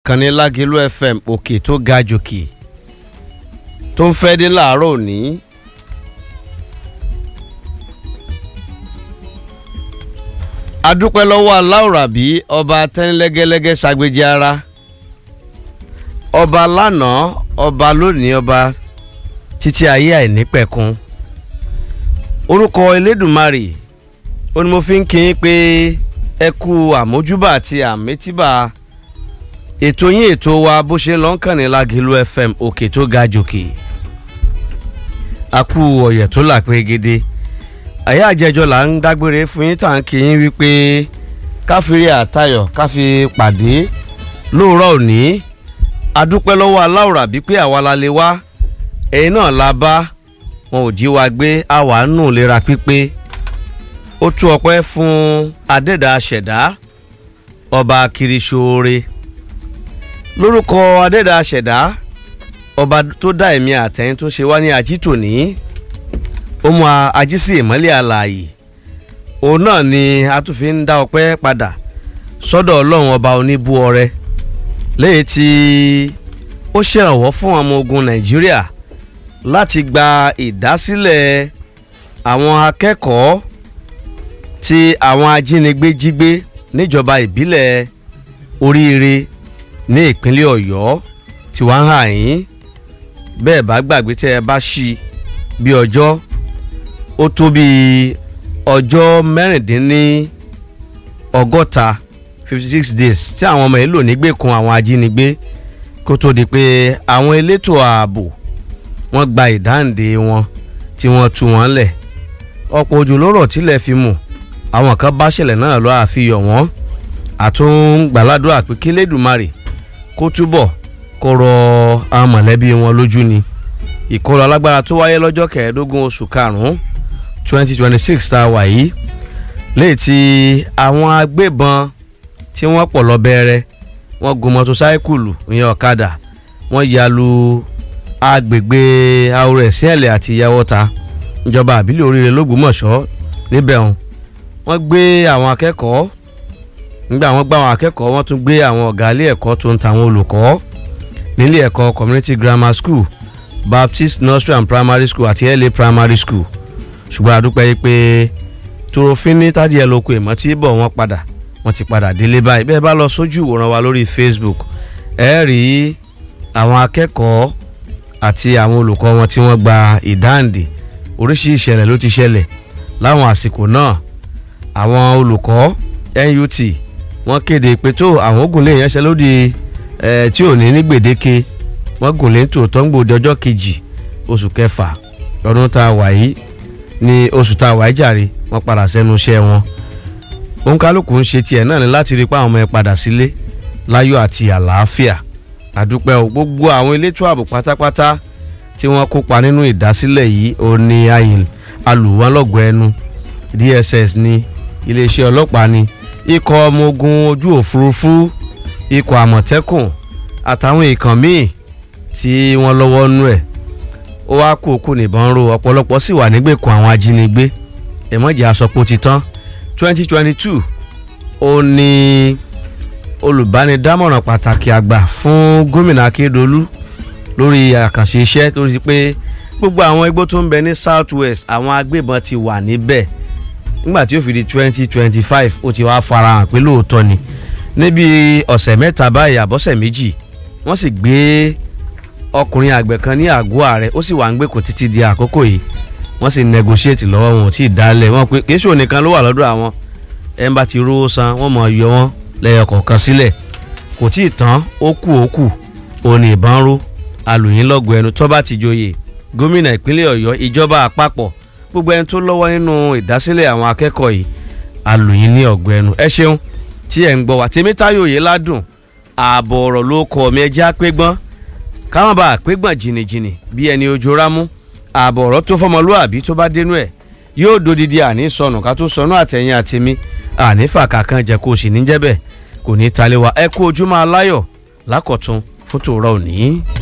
kànní lágẹ̀lú fm òkè tó ga jòkè tó ń fẹ́ dé láàárọ̀ òní. adúpẹ́ lọ́wọ́ aláwòrábí ọba tẹ́nilẹ́gẹ́lẹ́gẹ́ ṣàgbéjì ara ọba lánàá ọba lónìí ọba títí ayé àìnípẹ̀kun orúkọ elédùnmarè ó ní mo fi ń kí yín pé ẹ kú àmójúbà àti àmétíbà ètò yín ètò wa bó ṣe lọ ń kàn ní lágìlú fm òkè tó ga jòkè a kú ọ̀yẹ̀ tó là pérégede àyà àjẹjọ là ń dágbére fún yín tàn kí yín wípé káfíńrí àtayọ̀ káfí pàdé lóòrọ̀ òní adúpẹ́ lọ́wọ́ aláwòrán bí pé àwa la lè wá ẹ̀yin náà la bá wọn ò jí wa gbé àwa nù lera pípé ó tú ọpẹ́ fún adẹ́dà ṣẹ̀dá ọba kiriṣoore lórúkọ adẹ́dà ṣẹ̀dá ọba tó dá ẹ̀mí àtẹ̀yìn tó ṣe wá ní ajítòní ó mú ají sí ìmọ́lẹ̀ àlàyé òun náà ni a tún fi ń dá ọpẹ́ padà sọ́dọ̀ ọlọ́run ọba oníbú ọrẹ lẹ́yìn tí ó ṣèrànwọ́ fún ọmọ ogun nàìjíríà láti gba ìdásílẹ̀ àwọn akẹ́kọ̀ọ́ tí àwọn ajínigbé jí gbé níjọba ìbílẹ̀ oríire ní ìpínlẹ̀ ọ̀yọ́ tí wọ́n ń hà yín bẹ́ẹ̀ bá gbàgbé tẹ́ ẹ bá ṣí bí ọjọ́ ó tó bí ọjọ́ mẹ́rìndínní ọgọ́ta fifty six days tí àwọn ọmọ yìí lò nígbèkùn àwọn ajínigbé kó tó di pé àwọn elétò ààbò wọ́n gba ìdáǹdè wọn tí wọ́n tú wọn lẹ̀ ọ̀pọ̀ òjò ló rọ̀ tílẹ̀ fi mú àwọn kan bá ṣẹlẹ̀ náà lọ́ àfihàn wọ́n àtúngbàládùn pé kílédùmarè kó túbọ̀ kó rọ àwọn mọ̀lẹ́bí wọn lójú ni ìkọlù alágbára tó wáyé lọ́jọ́ kẹẹ̀ẹ́dógún oṣù karùn-ún twenty twenty six tá a wà yìí léyìí tí àwọn agbébọn tí wọ́n pọ̀ lọ bẹ̀rẹ̀ wọ́n gun mọ́tòsáíkùlù ìyẹn ọ̀kadà wọ́n ya lu agbègbè àwòrán ẹ̀sìnẹ̀lẹ̀ àti ìyàwọ́ta ìjọba àbílẹ̀ oríire lógbómọ̀ṣọ́ níbẹ̀ wọn wọ́n gbé àwọn akẹ́kọ̀ọ́ nígbà wọ́n gbá àwọn akẹ́kọ̀ọ́ wọ́n tún gbé àwọn ọ̀gá ilé ẹ̀kọ́ tó ń ta àwọn olùkọ́ nílé ẹ̀kọ́ community grammar school baptist nursery and primary school àti la primary school ṣùgbọ́n àdúpẹ́ yìí pé torofin ní tádìẹ lóko ìmọ̀ tí bọ̀ wọ́n padà wọ́n ti padà délé báyìí bẹ́ẹ̀ bá lọ sójú ìwòran wa lórí facebook ẹ rí àwọn akẹ́kọ̀ọ́ àti àwọn olùkọ́ wọn tí wọ́n gba ìdáǹdè oríṣìí ìṣẹ̀lẹ̀ ló ti ṣẹlẹ̀ láwọn àsìkò náà àwọn olùkọ́ nut wọ́n kéde pé tó àwọn ogun lè yẹnṣẹ́ lódì ẹ̀ tí ò ní ní gbèdéke wọ́n gùn lé tòótọ́ ń gbòde ọjọ́ kejì oṣù kẹfà ọdún tá a wà yìí ní oṣù tá a wà yìí jàre wọ́n padà sẹ́nu iṣẹ́ wọn òǹkálùkù ń ṣe tiẹ̀ náà ni láti rí i pé àwọn ọmọ ẹ padà sílé láyọ̀ àti àlàáfíà àdúpẹ́ o gbogbo àwọn elétò ààbò pátápátá tí wọ́n kópa nínú ìdásílẹ̀ yìí ò ní ayìn alùwọ́nlọ́gọ̀ ẹnu dss ní iléeṣẹ́ ọlọ́pàá ní ikọ̀ ọmọ ogun ojú òfurufú ikọ̀ àmọ̀tẹ́kùn àtàwọn ìkàn míì tí wọ́n lọ́wọ́ nú ẹ̀ ó wá kú òkú nìbọn ro ọ̀pọ̀lọpọ̀ sì wà nígbèkùn àwọn ajínigbé ẹ̀mọ́jà àsọpọ̀ ti tán twenty twenty two ó ní olùbánidámọ̀ràn pàtàkì àgbà fún gómìnà akérèdọ́lù lórí àkànṣe iṣẹ́ tó rí pé gbogbo àwọn igbó tó ń bẹ ní south west àwọn agbébọn ti wà níbẹ̀ nígbà tí ó fi di twenty twenty five ó ti wá farahàn pé lóòótọ́ ni níbi ọ̀sẹ̀ mẹ́ta báyìí àbọ̀sẹ̀ méjì wọ́n sì gbé ọkùnrin àgbẹ̀ kan ní àgọ́ ààrẹ ó sì wà ń gbèkùn títí di àkókò yìí wọ́n sì negotiate lọ́wọ́ wọn ò tí ì dálẹ̀ wọ́n pé kí sóò nìkan ló wà lọ́dọ̀ àwọn ẹ̀ ń bá ti rówó san wọ́n mọ̀ yọ wọ́n lẹ́yọ kọ̀ọ̀kan sílẹ̀ kò tí ì tán ó kù ó kù òní ìbọn ró alùyìn lọ́gọ̀ ẹnu tó bá ti joyè gómìnà ìpínlẹ̀ ọ̀yọ́ ìjọba àpapọ̀ gbogbo ẹni tó lọ́wọ́ nínú ìdásílẹ̀ àwọn akẹ́kọ̀ọ́ yìí alùyìn ní ọ̀gbọ̀ ẹnu ẹ ṣeun tí ẹ̀ ń gbọ́ wá tèmítáyò yìí ládùn ààbọ̀ ọ̀rọ̀ ló kọ́ mi ẹjẹ́ àpégbọ́n káwọn bá àpégbọ́n jìnnìjìnnì bí ẹni ojú rámú ààbọ̀ ọ̀rọ̀ tó fọmọlúàbí tó bá dénú ẹ̀ yóò dodidi àní sọnù ká tó sọnù àtẹ̀yìn àtẹ̀mí àní fàkàkàn jẹ́ kó o sì ní jẹ́ bẹ́ẹ̀ kò ní talé wa ẹ kú ojúmọ́ aláyọ̀ lákọ̀tún fún tòórọ́ òní.